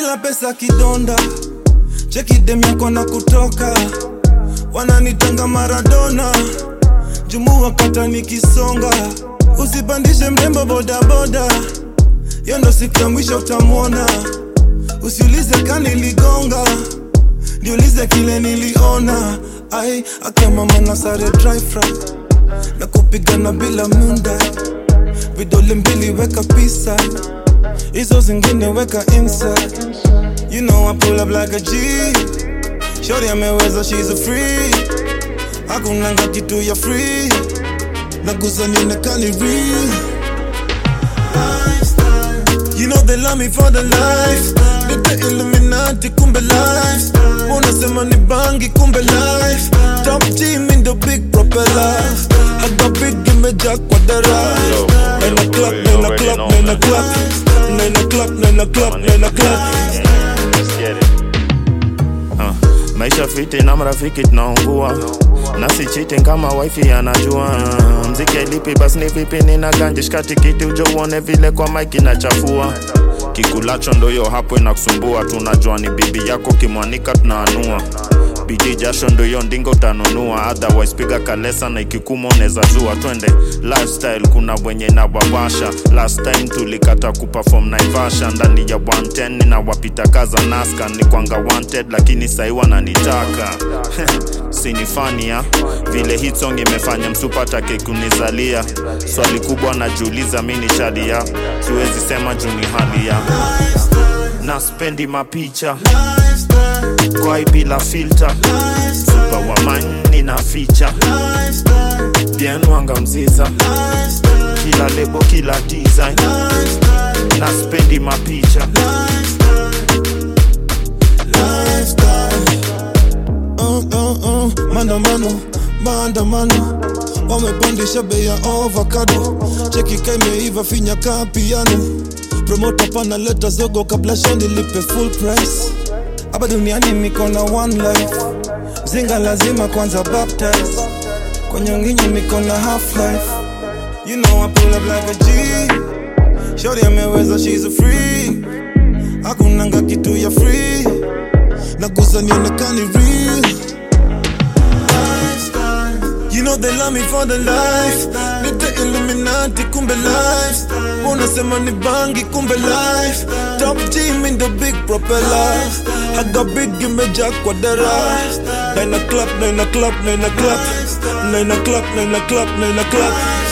bila pesa kidonda cheki dem yako na kutoka wananitanga maradona jumu wakata nikisonga usipandishe mrembo bodaboda hiyo ndo siku ya mwisho utamwona usiulize kaniligonga niulize kile niliona ai akamama na sare dry fry na kupigana bila munda vidole mbili weka pisa hizo zingine weka inside you know I pull up like a G shorty ameweza she's a free hakunanga kitu ya free nagusa nionekani real You know they love me for the life Nite Illuminati kumbe life Unasema ni bangi kumbe life Top team in the big propeller Haga big imejaa kwa dara Nena clap, nena clap, nena clap Nena clap, nena clap, nena clap Let's get it. Uh, maisha fiti na marafiki tunaungua nasi cheating kama wifi anajua mziki lipi basi ni vipi nina ganje shika tikiti ujo uone vile kwa mike inachafua kikulacho ndoyo hapo inakusumbua tunajua ni bibi yako kimwanika tunaanua bidii jasho ndoyo ndingo utanunua otherwise piga kalesa na ikikuma unaweza zua twende lifestyle kuna wenye na wawasha last time tulikata kuperform naivasha ndani ya 110 na wapita kaza naska ni kwanga wanted lakini sahi wananitaka sinifania vile hit song imefanya msupatake kunizalia swali kubwa najiuliza mi ni shadia siwezi sema juu ni hali ya na spendi mapicha kwai bila filter super wamani na ficha bien wanga mziza kila lebo kila design na spendi mapicha uh, uh, uh, maandamano maandamano wamepandisha bei ya avocado cheki kaimeiva finya kaa piano promota panaleta zogo kabla shani lipe full price hapa duniani niko na one life zinga lazima kwanza baptize kwenye nginyi niko na half life you know I pull up like a G shorty ameweza she's a free hakunanga kitu ya free nagusa nionekani real You know they love me for the life Nite Illuminati kumbe life Unasema ni bangi kumbe life Top team in the big propeller Haga big imejaa kwa dara Nine o'clock, nine o'clock, nine o'clock Nine o'clock, nine o'clock, nine o'clock